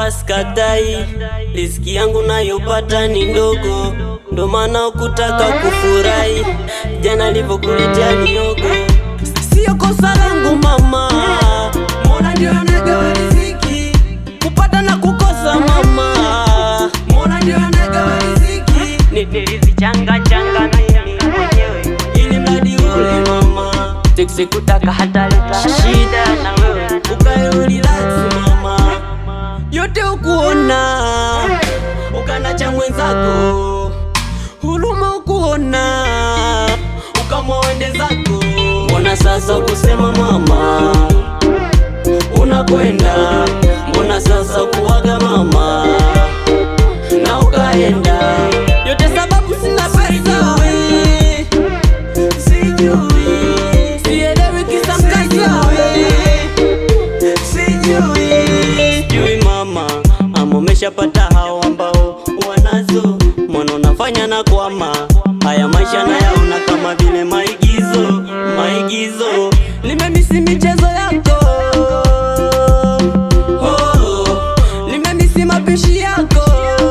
sawa, sikatai, riziki yangu nayopata ni ndogo, ndo maana ukutaka kufurahi jana nilivyokuletea miogo. Sio kosa langu mama, Mola ndio anagawa riziki, kupata na kukosa mama, Mola ndio anagawa riziki, nilizichanga changa na mimi mwenyewe, ili mradi ule mama, sikutaka hata leta shida na wewe ukae urelax mama, yote ukuona ukana cha mwenzako, huruma ukuona ukamwende zako. Mbona sasa kusema mama unakwenda, mbona sasa kuwaga mama na ukaenda, yote sababu sina pesa we, sijui sielewi kisa mkasa we sijui sijui mama ama umeshapata hao ambao wanazo mwana unafanya na kwama haya maisha nayaona kama vile maigizo maigizo nimemisi michezo yako oh, nimemisi mapishi yako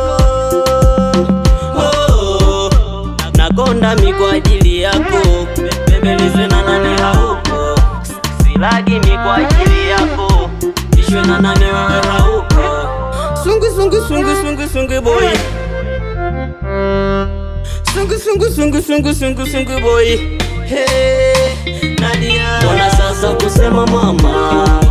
oh, nakonda mi kwa ajili yako bembelezwe na nani hauko silagi mi kwa ajili yako ishwe na nani wewe hauko sungu sungu sungu sungu sungu boy sungu sungu sungu sungu sungu sungu boy hey, Nadia Mbona sasa kusema mama